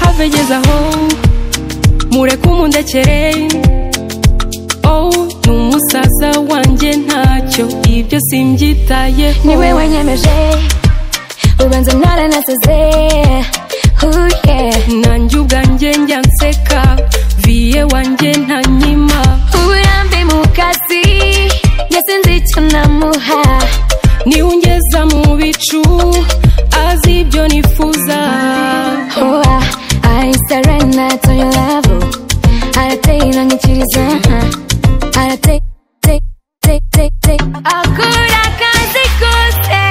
have ageze aho mureke umundekere oh ni umusaza wanjye ntacyo ibyo simbyitayeho ni we wenyemeje ubanza ntaranaseze Oh yeah. nanjye ubwanjye njya nseka viye wanjye ntanyima uburambe mu kazi yasinze icyo namuha niwe ungeza mu bicu azi ibyo nifuza Hoa, I surrender to your love arateye inangikiriza arateye take take take take akora akazi kose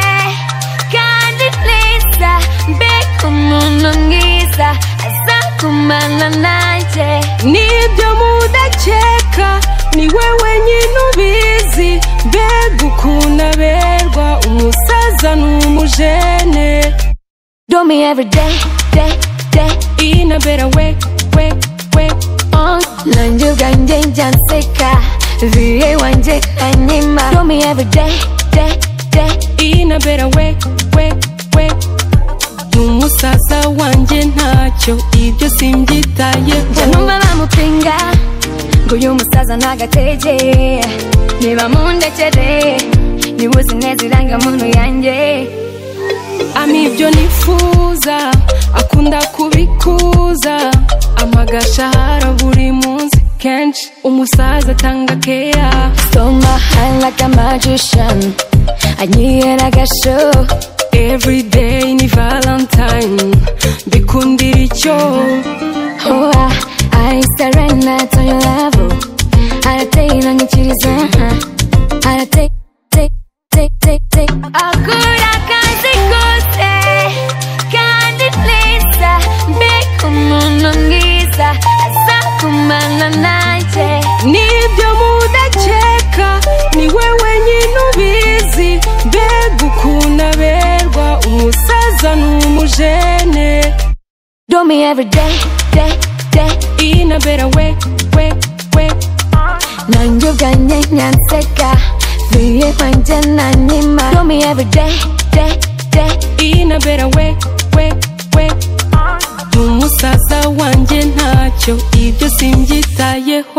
kandi neza mbega umuntu mwiza aza kumana nanjye n'ibyo mudakeka niwe wenyine ubizi mbega ukuntu aberwa umusaza n'umujene do me every day day day inabera we we we on nanjye ubwanjye njya nseka viye wanjye anyima do me every day day day inabera we we we n'umusaza wanjye ntacyo ibyo njya simbyitayeho numva bamupinga ngo uyu musaza ntagatege niba mundekere niba uzi neza irangamuntu yanjye Ami ibyo nifuza akunda kubikuza amagasha hara buri munsi kenshi umusaza atanga keya so my heart like a magician anyihera agasho every day ni valentine mbikundira icyo oh, I, I surrender to your love arateye inangikiriza arateye take take take take akora akazi kose kandi neza mbega umuntu mwiza aza kumana nanjye n'ibyo mudakeka niwe wenyine ubizi mbega ukuntu aberwa umusaza n'umujene Do me every day, day, day inabera we we we nanjye ubwanjye nyanseka viye kwanjye nanyima Do me every day, day, day inabera we we we n'umusaza wanjye ntacyo ibyo simbyitayeho